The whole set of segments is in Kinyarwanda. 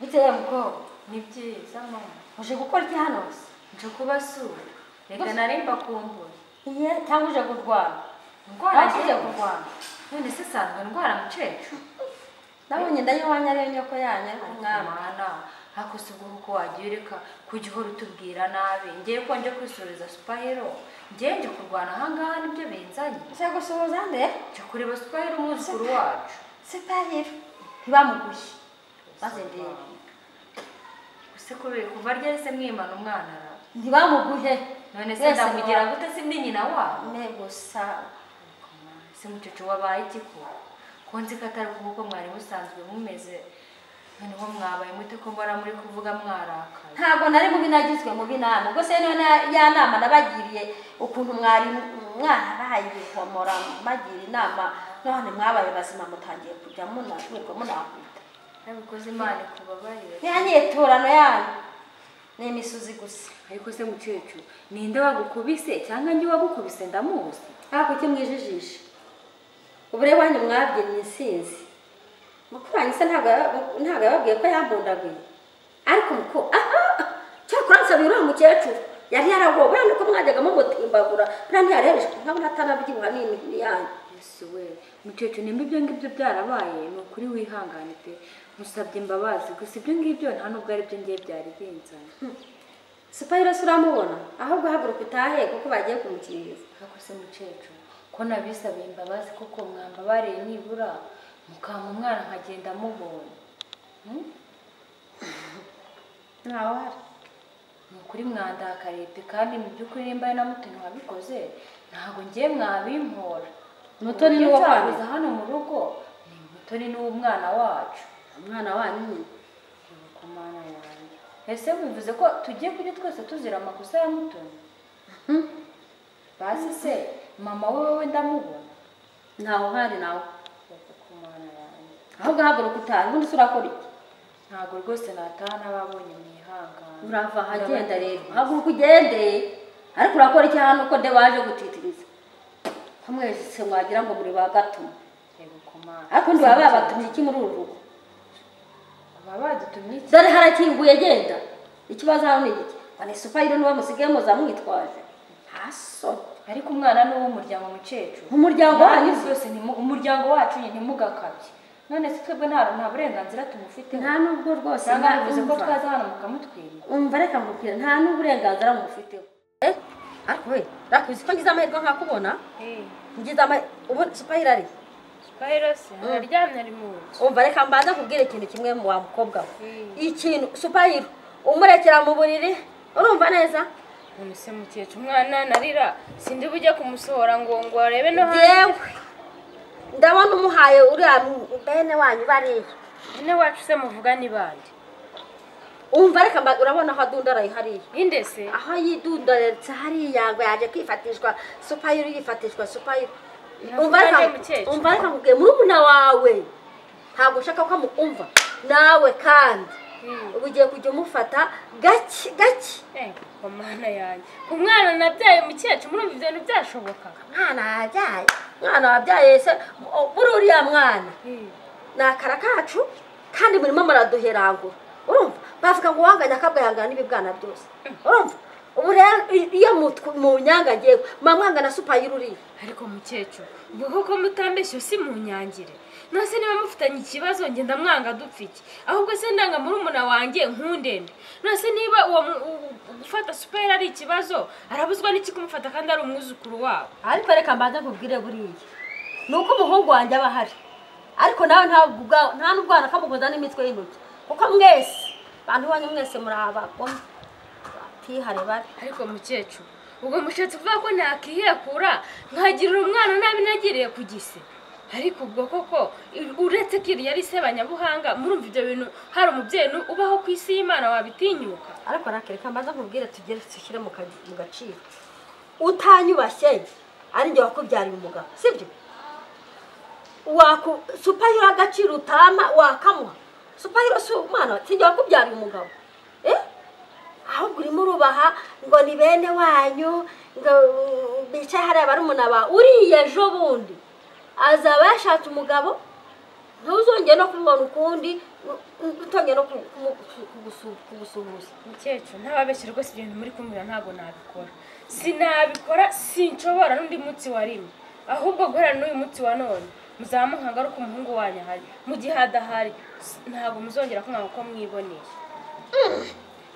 igihembo ni byiza mama uje gukora iki hano se nje kubasura reka narimba kumbuye iye cyangwa uje kurwara ndwara ariko uje njyewe. kurwara none se sanzwe ndwara mukecuru nabonye ndayihwanya ari yo nyoko yanyu ariko mwami mwana hakose ubwo kuko wagiye ureka kujya uhora utubwira nabi ngiye ko nje kwisuriza supahero ngiye nje kurwana ahangaha nibyo benzanye ushaka gusuhuza nde nje kureba supahero umwuzukuru wacu sipahiro ntibamugushye maze ndebe use kubera kuva ryari se mwimana umwana ara ntibamuguhe none se Wese ndamugira ntiwa- gute si ndi nyina wabo ne gusa si mucucu wabaye iki ko ko nzi ko atari kuko mwari musanzwe mumeze noneho mwabaye mute ko mbona muri kuvuga mwarakaye ntabwo nari mubi nagizwe mubi nama ubwo se niyo na- ya nama nabagiriye ukuntu mwari mwarabaye ibihomora bagira inama none mwabaye bazima mutangiye kujya munanirwa munakwita nabikoze imana ikubabarire ntiyanyiturano yanyu ni imisuzi gusa ariko se mukecuru ninde wagukubise cyangwa njye wagukubise ndamuzi ariko icyo mwijijisha ubure wanyu mwabyinnye insinzi mukuru wanyu se ntabwo yaba- ntabwo yababwiye ko yambundaguye ariko muko cyakora nsabira uriya mukecuru yari yaragowe ni ko mwajyaga mumutimbagura buriya ntiyarebeje nkabona atanabyibuha n'imibiri yanyu yesu we mukecuru nimba ibyo ngibyo byarabaye ni ukuri wihangane pe musabye imbabazi gusa ibyo ngibyo nta n'ubwo ari byo ngiye byari binzanye sipayiro se uramubona ahubwo haguruka utahe kuko bagiye kumukingiriza ariko se mukecuru ko nabisabiye imbabazi kuko mwambabariye nibura mukampa umwana nkagenda mubonye ntawe uhari ni ukuri mwandakariye pe kandi mu by'ukuri nimba ari na mutoni wabikoze ntabwo ngiye mwabimpora Mutoni ni uwo Uburyo kwanyu? cyabuze hano mu rugo ni mutoni n'umwana wacu umwana wanyu nyine Ibuka mana yanjye ese bivuze ko tugiye kujya twese tuzira amakosa ya mutoni basi se mama we wowe ndamubona ntawe uhari nawe Ibuka mana yanjye ahubwo haguruka utahe ubundi se urakora iki ntabwo rwose nataha n'ababonye mwihangane urava ahagenda rero haguruka ugende ariko urakora iki hano ko de waje gutitiriza ko mwese mwagira ngo muri bagatuma Ibuka mana ariko ndi baba babatumye iki muri uru rugo baba badutumye iki dore harakinguye genda ikibazo hano ni iki wane supayiro niwe musigaye muza mwitwaje haso ariko umwana ni uw'umuryango mukecuru umuryango wanyu Banki zose ntimu- umuryango wacu nyine ntimugakabye none se twebwe nta nta burenganzira tumufiteho nta nubwo rwose cyangwa nta- bivuze ko umva. twaza hano mukamutwima umva reka mubwira nta n'uburenganzira mufiteho Eh, ariko we reka uzi ko ngize amahirwe nkakubona ngize amahirwe ubundi supayiro ari twahirose araryamye ari mu nzu umva reka mbanza kubwira ikintu kimwe mu wa mukobwa we Mm. ikintu supayiro umurekera mu buriri urumva neza none se mukecuru umwana narira sindi bujye kumusohora ngo ngo arebe no hanze yewe ndabona umuhaye uriya mu- bene wanyu bariya nyine wacu se muvuga ni bande umva reka mba- urabona aho adundaraye hariya ninde se aho yidundaritse hariya ngo yaje kwifatishwa supayiro yifatishwa supayiro Ntabwo umva ari reka- mukecuru. umva reka nkubwiye murumuna wawe ntabwo ushaka ko amukumva nawe kandi Mm. uba ugiye kujya umufata gake gake Eh, ku mana yanjye umwana nabyaye mukecuru muri ibi bintu byashoboka mwana wabyaye mwana wabyaye se u- buri uriya mwana Mm. ni akara kacu kandi murimo muraduherangura urumva bavuga ngo uwanganya akabwahangana n'ibibwana byose urumva ubu rero i- iyo mutw- mu nyanga ngewe mwamwanga na supayiro uriya ariko mukecuru ubwo koko mutambeshyo si mu nyangire nose niba mufitanye ikibazo njye ndamwanga dupfa iki ahubwo se ndanga murumuna wanjye nkundende nose niba uwo mu- u- u- gufata superi ari ikibazo arabuzwa n'iki kumufata kandi ari umwuzukuru wabo ariko reka mbanza nkubwire buriya ni uko umuhungu wanjye aba ahari ariko nawe ntabwo ubwa- nta n'ubwana akamuguza n'imitwe y'intoki kuko mwese bantu banyu mwese muri abagome batihare babi ariko mukecuru ubwo mushatse kuvuga ko nakihekura nkagirira umwana nabi nagiriye ku gise ariko ubwo koko i- uretse ko iri yari sebanyabuhanga murumva ibyo bintu hari umubyeyi nu- ubaho ku isi y'imana wabitinyuka ariko reka mbanza nkubwire tugere dushyire mu ka- mu gaciro utanyubashye ari njye wakubyariye umugabo sibyo waku supayiro agaciro utama wakamuha supayiro si umwana si njye wakubyariye umugabo eh ahubwo urimo urubaha ngo ni bene wanyu ngo uh, bicaye hariya barumuna bawe uriya ejo bundi azaba yashatse umugabo ntuzongere no kumubona ukundi ntuzongere no kumu- kumu- kugusu- kugusuhuza mukecuru ntababeshye rwose ibintu muri kumbwira ntabwo nabikora sinabikora sinshobora n'undi munsi wa rimwe ahubwo guhera n'uyu munsi wa none muzamuha ngaruka umuhungu wanyu ahari mu gihe adahari s- ntabwo muzongera kumwanga uko mwiboneye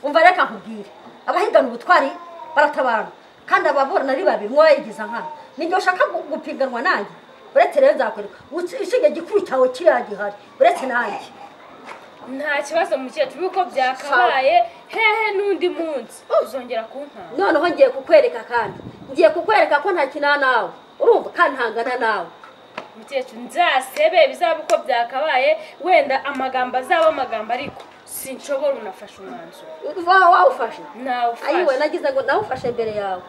umva reka nkubwire abahigana ubutwari baratabarana kandi ababurana ari babiri umwe yayigiza nkana ninjye ushaka gu- gupiganwa nanjye uretse rero nzakwereka Uci- ishinge gikubitawe kiriya gihari uretse nanjye nta kibazo mukecuru kuko byakabaye hehe n'undi munsi uzongera kunkanga noneho ngiye kukwereka kandi ngiye kukwereka ko ntakina nawe urumva kandi ntangana nawe mukecuru nzasebe bizaba uko byakabaye wenda amagambo azaba amagambo ariko sinshobora unafashe umwanzuro uba wawufashe ayiwe nawufashe nagize ngo nawufashe imbere yawe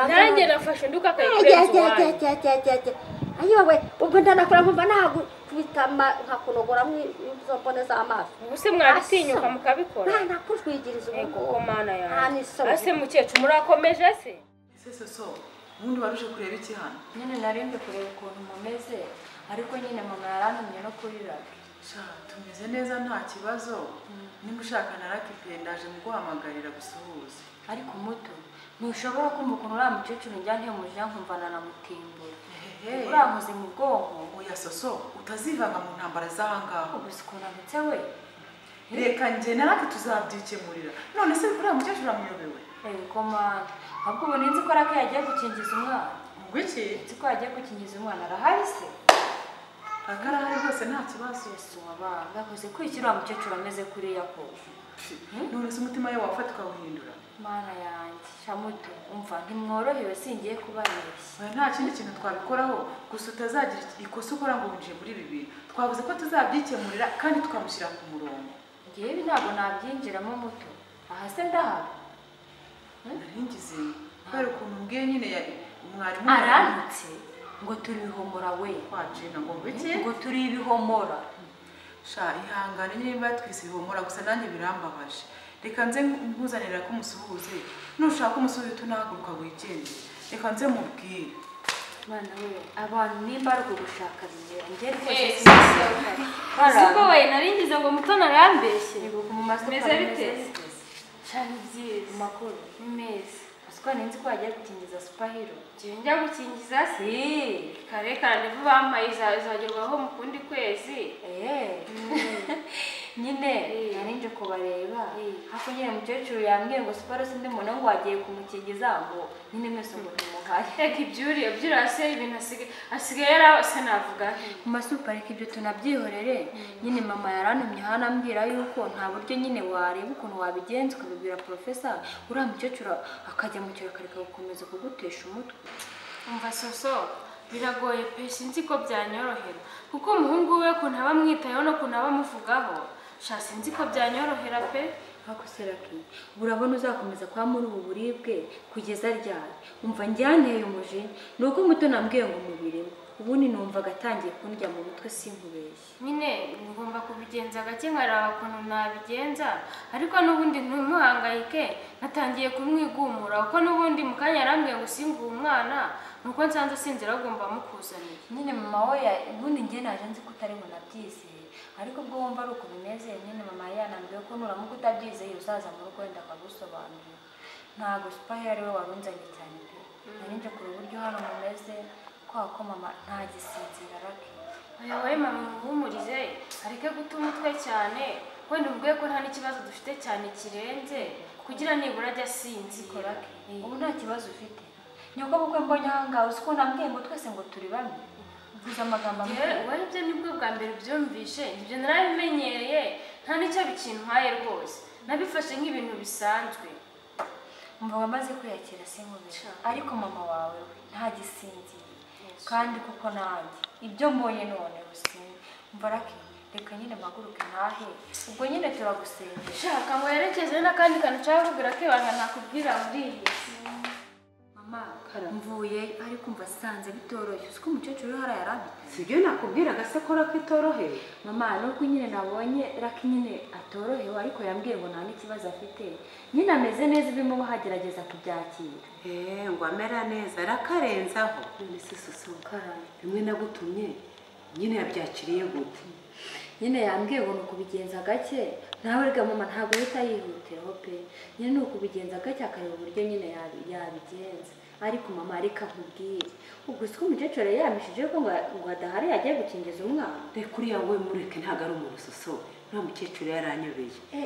nanjye nafashe undi ukakayirenza uwanyu ajyacyacyacyacyacyacya ayiwe ubwo ndanakora nkumva nahagukubita ama- nkakunogoramo izo mbone z'amaso ubu se mwabitinyuka mukabikora ntanakutwigiriza ego ubugobo ko mana nta yanjye n'isomo ase mukecuru murakomeje se ese so ubundi waruje kureba iki hano nyine narinde kureba ukuntu mumeze ariko nyine mama yarantumye no kurira sha tumeze neza nta kibazo niba ushaka na rakipe ndaje mu guhamagarira gusuhuza ariko muto ntushobora kumva ukuntu uriya mukecuru njya muja nkumvana na mutimbura Ehe. urankoze mu bwonko oya soso utazivanga mu ntambara z'aha ngaho ubuze ukuntu amutse we reka njye na rake tuzabyikemurira none se uriya mukecuru amuyobewe ego mana ahubwo ubu ninzi ko rake yagiye gukingiza umwana ubwo iki nzi ko yagiye gukingiza umwana arahari se akarahari rwose nta kibazo ese wabanga gakoze kwishyura uriya mukecuru ameze kuriya kose none se umutima we wafata ukawuhindura mana yanjye shamuto umva ntimworohewe singiye kubabeshya oya nta kindi kintu twabikoraho gusa utazagira ikosa ukora ngo winjiye muri ibi bintu twavuze ko tuzabyikemurira kandi tukamushyira ku murongo ngewe ibi ntabwo nabyinjiramo muto aha se ndahaba naringize kubera ukuntu mbwiye nyine ya- umwarimu arantutse ngo turi ibihomora we twacina ngo bike ngo turi ibihomora sha ihangane niba twese bihumura gusa nanjye birambabaje reka nze nkuzanira ko umusuhuze nushaka umusuhuze tunahaguruka wigende reka nze mubwire mana we abantu nimba ari ugushaka bimera njye rwose Eh, sinzi siko we naringize ngo mutoni arambeshye ibuka mu masoko Meze bite? cyane byiza makuru meza asiko ninzi ko wagiye gukingiza supahiro njyewe njya gukingiza se si kare karandevu bampaye izagerwaho mu kundi kwezi eh nyine Eh. nari nje kubareba Eh. hafi nyine mukecuru yambwiye ngo supahiro sindi mbona ngo wagiye kumukingiza ngo nyine mwese ngo tumuhaye reka ibyuriye byurase ibintu asigaye asigaye yarabase navuga nti ku masuparike ibyo tunabyihorere nyine mama yarantumye hano ambwira yuko nta buryo nyine wareba ukuntu wabigenza ukabibwira porofesa uriya mukecuru akajya mu kiro akareka gukomeza kugutesha umutwe umva soso biragoye pe sinzi ko byanyorohera kuko umuhungu we ukuntu aba amwitayeho n'ukuntu aba amuvugaho sha sinzi ko byanyorohera pe ariko se raki urabona uzakomeza kuba muri ubu buribwe kugeza ryari umva njyanteye umujinya ni uko muto nambwiye ngo umubirimo ubundi numvaga atangiye kundya mu mutwe sinkubeshye nyine ngomba kubigenza gake nkareba ukuntu nabigenza ariko n'ubundi ntumuhangayike natangiye kumwigumura kuko n'ubundi mu kanya yarambwiye ngo singuhe umwana nuko nsanze sinzira ahubwo mukuzaniye nyine mama we ya- ubundi njye naje nzi ko utari bunabyizeye ariko ubwo wumva ari uko bimeze nyine mama yanambwiye ko nuramuka utabyizeye uzaza mu rugo wenda akagusobanurira ntabwo supaheri ari we warunzanye cyane pe nari nje kureba uburyo hano mumeze kubera ko mama ntagisinzira rake oya we mama muhumurize areke guta umutwe cyane wenda umubwiye ko nta n'ikibazo dufite cyane kirenze kugira nibura ajya asinzikora korake ubu nta kibazo ufite nyoko bukwe mbonye aha ngaha uzi ko nambwiye ngo twese ngo turi bamwe uvuze amagambo amwe yewe ibyo nibwo bwa mbere byumvishe ibyo narabimenyereye nta n'icyo bikintwaye rwose nabifashe nk'ibintu bisanzwe umva wamaze kwiyakira sinkubira Sha. ariko mama wawe we ntagisinzira kandi kuko nanjye ibyo mbonye none rusinzi umva rake reka nyine mpaguruke ntahe ubwo nyine turagusengera shaka ngo yerekeze n'akandi kantu ushaka kugura kibanga nakubwira muri iyi si mama mvuye ariko umva sanze bitoroshye uzi ko umukecuru uri hariya yarambitse sibyo nakubwiraga se ko rako itoroheye mama nubwo nyine nabonye rake nyine atorohewe ariko yambwiye ngo nta n'ikibazo afite nyine ameze neza ibimuba hagerageza kubyakira eee ngo amera neza rakarenzaho none se susuka karame bimwe nagutumye nyine yabyakiriye gute nyine yambwiye ngo ni ukubigenza gake nawe rega mama ntabwo ahita yihutiraho pe nyine ni ukubigenza gake akareba uburyo nyine yabi- yabigenza ariko mama ariko amubwire ubwo si ko umukecuru yari yamishije ko ngo ngo adahari yagiye gukingiza umwana reka uriya we mureke ntabwo ari umuntu soso nta mukecuru yaranyobeye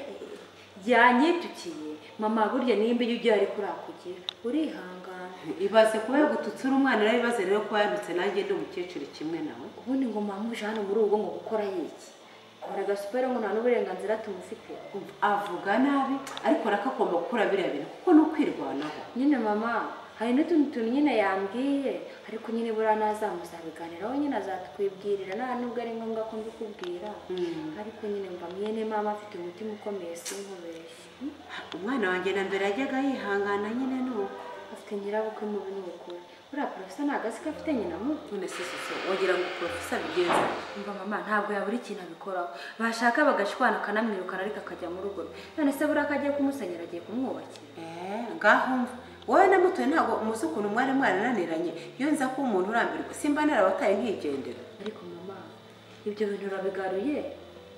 yanyitukiye mama burya nimba iyo ugiye ariko urakugira urihangana ibaze kuba yagututsura umwana arabibaze rero ko yandutse nanjye ndi umukecuru kimwe nawe ubundi ngo mama uje hano muri ubu ngo gukora yiki kora agasupera ngo nta n'uburenganzira tumufite avuga nabi ariko arakagomba gukora biriya bintu kuko ni ukwirwanaho nyine mama hari n'utundi tuntu nyine yambwiye ariko nyine buriya nazamuzabiganiraho nyine azatwibwirira nta nubwo ari ngombwa ko mbikubwira ariko nyine mba mwene mama afite umutima ukomeye sinkubeshye umwana wanjye na mbere yajyaga yihangana nyine nuko afite nyirabukwe mubi n'ubukuru buriya porofesa ntabwo azi ko afite nyina mubi none se soso wagira ngo porofesa abigenza mba mama ntabwo yabura ikintu abikoraho bashaka bagashwana akanamwirukana ariko akajya mu rugo rwe none se buriya ko agiye kumusenyera agiye kumwubakira Eh, ngaho mva wowe na mutoya ntabwo umuzi ukuntu mwari mwarananiranye iyo nza kuba umuntu urambirwa simba narabataye nkigendera ariko mama ibyo bintu urabigaruye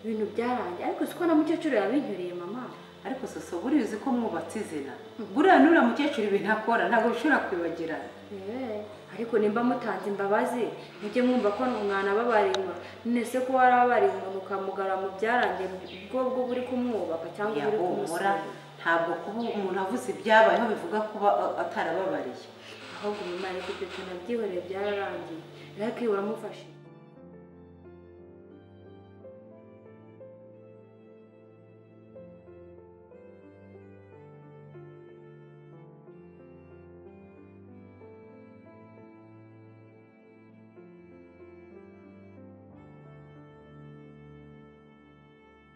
ibintu byarangiye ariko siko na mukecuru yabinyuriye mama ariko soso buriya uzi ko mwubatse izina buriya n'uriya mukecuru ibintu akora ntabwo bishobora kwibagirana Eh, ariko nimba mutanze imbabazi mujye mwumva ko umwana ababarirwa none se ko warababariye umuntu ukamugara mu byarangiye bwo bwo buri kumwubaka cyangwa buri yahumura kumusura ntabwo kuba umuntu avuze ibyabayeho bivuga kuba a- atarababariye ahubwo mama ariko ibyo tuntu abyihoreye byararangiye rero kwiye uramufashe